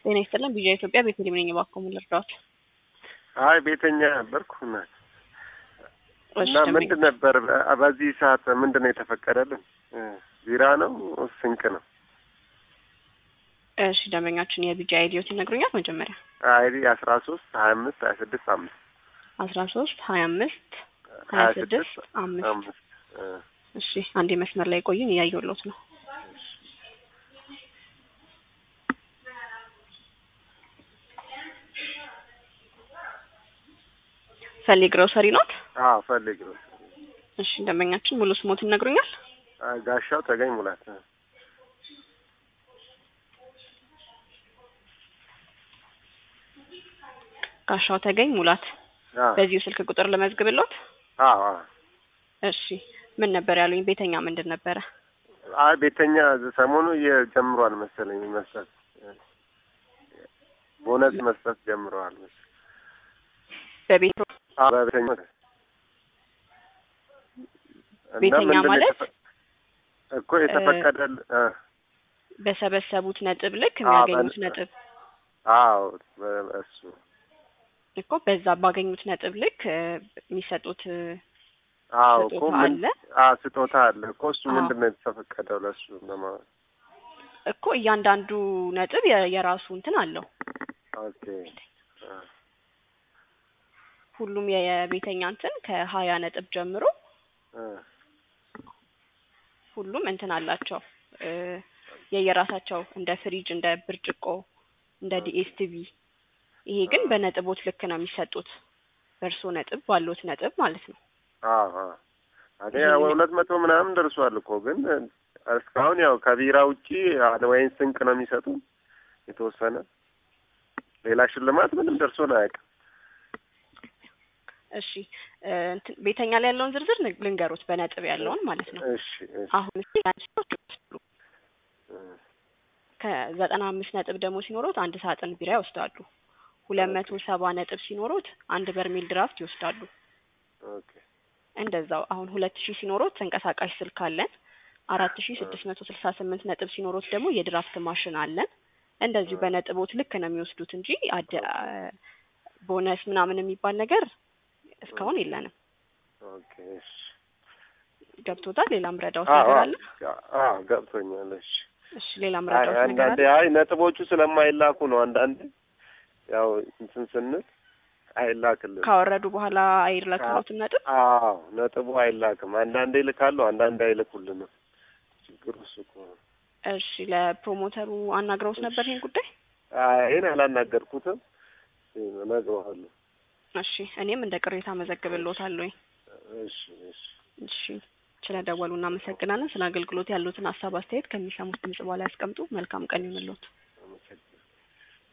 ጤና ይስጥልን ቢዣ ኢትዮጵያ ቤተልሔም ነኝ። እባክዎ ምን ልርዳዎት? አይ ቤተኛ ነበርኩ እናት እሺ፣ እና ደንበኛ- ምንድን ነበር በ- በዚህ ሰዓት ምንድን ነው የተፈቀደልን? እ፣ ቢራ ነው ስንቅ ነው? እሺ ደንበኛችን የቢጃ አይዲዮት ይነግሩኛል? መጀመሪያ አይዲ አስራ ሶስት ሀያ አምስት ሀያ ስድስት አምስት አስራ ሶስት ሀያ አምስት ሀያ ስድስት አምስት አምስት እ፣ እሺ አንዴ መስመር ላይ ቆዩን፣ እያየሁሎት ነው። ፈሊ ግሮሰሪ ኖት? አዎ ፈልግ ነው። እሺ ደንበኛችን ሙሉ ስሞት ይነግሩኛል? አይ፣ ጋሻው ተገኝ ሙላት እ፣ ጋሻው ተገኝ ሙላት። አዎ በዚሁ ስልክ ቁጥር ልመዝግብሎት? አዎ አዎ። እሺ ምን ነበር ያሉኝ? ቤተኛ ምንድን ነበረ? አይ ቤተኛ ሰሞኑ እየጀምሯል መሰለኝ መስጠት እ፣ ቦነስ መስጠት ጀምረዋል መሰለኝ። በቤት አዎ በቤተኛ እና ቤተኛ ምንድን ነው ማለት? የተፈ- እኮ የተፈቀደል እ፣ በሰበሰቡት ነጥብ ልክ አዎ፣ የሚያገኙት በ- ነጥብ አዎ በ- እሱ እኮ በዛ ባገኙት ነጥብ ልክ እ፣ የሚሰጡት እ፣ አዎ እኮ ስጦታ ምን አለ። አዎ ስጦታ አለ እኮ እሱ አዎ። ምንድን ነው የተፈቀደው ለእሱ ለማለት እኮ እያንዳንዱ ነጥብ የ- የራሱ እንትን አለው። ኦኬ አ፣ ሁሉም የ- የቤተኛ እንትን ከሀያ ነጥብ ጀምሮ አ፣ ሁሉም እንትን አላቸው እ፣ የየራሳቸው እንደ ፍሪጅ፣ እንደ ብርጭቆ፣ እንደ ዲኤስቲቪ። ይሄ ግን በነጥቦት ልክ ነው የሚሰጡት በእርስዎ ነጥብ ባሉት ነጥብ ማለት ነው። አዎ አዎ እኔ ይሄንን- ሁለት መቶ ምናምን ደርሷል እኮ ግን እስካሁን ያው ከቢራ ውጪ አለ ወይን ስንቅ ነው የሚሰጡ የተወሰነ ሌላ ሽልማት ምንም ደርሶን አያውቅም። እሺ እ፣ እንትን ቤተኛ ላይ ያለውን ዝርዝር ን- ልንገሩት በነጥብ ያለውን ማለት ነው። እሺ እሺ አሁን እስኪ አንድ ሰዎች ይወስዳሉ። እ፣ ከዘጠና አምስት ነጥብ ደግሞ ሲኖሩት አንድ ሳጥን ቢራ ይወስዳሉ። ሁለት መቶ ሰባ ነጥብ ሲኖሩት አንድ በርሜል ድራፍት ይወስዳሉ። ኦኬ እንደዛው አሁን ሁለት ሺህ ሲኖሩት ተንቀሳቃሽ ስልክ አለን። አራት ሺህ ስድስት መቶ ስልሳ ስምንት ነጥብ ሲኖሩት ደግሞ የድራፍት ማሽን አለን። እንደዚሁ በነጥቦት ልክ ነው የሚወስዱት እንጂ አደ ቦነስ ምናምን የሚባል ነገር እስካሁን የለንም። ኦኬ እሺ ገብቶታል? ሌላም ረዳውት አዎ ነገር አለ? አዎ ገብቶኛል። እሺ እሺ ሌላም አይ ረዳውት ነገር አንዳንዴ አለ? አይ ነጥቦቹ ስለማይላኩ ነው አንዳንዴ ያው እንትን ስንል አይላክልንም። ካወረዱ በኋላ አይላክሎትም ነጥብ። አዎ ነጥቡ አይላክም። አንዳንዴ ይልካሉ፣ አንዳንዴ አይልኩልንም። ችግሩ እሱ እኮ ነው። እሺ ለፕሮሞተሩ አናግረውት ነበር ይሄን ጉዳይ? አይ ይሄን አላናገርኩትም፣ እነግረዋለሁ። እሺ እኔም እንደ ቅሬታ መዘግብልዎታለሁ። እሺ እሺ እሺ ስለደወሉ እናመሰግናለን። ስለ አገልግሎት ያሉትን ሀሳብ አስተያየት ከሚሰሙት ድምጽ በኋላ ያስቀምጡ። መልካም ቀን ይሁንልዎት።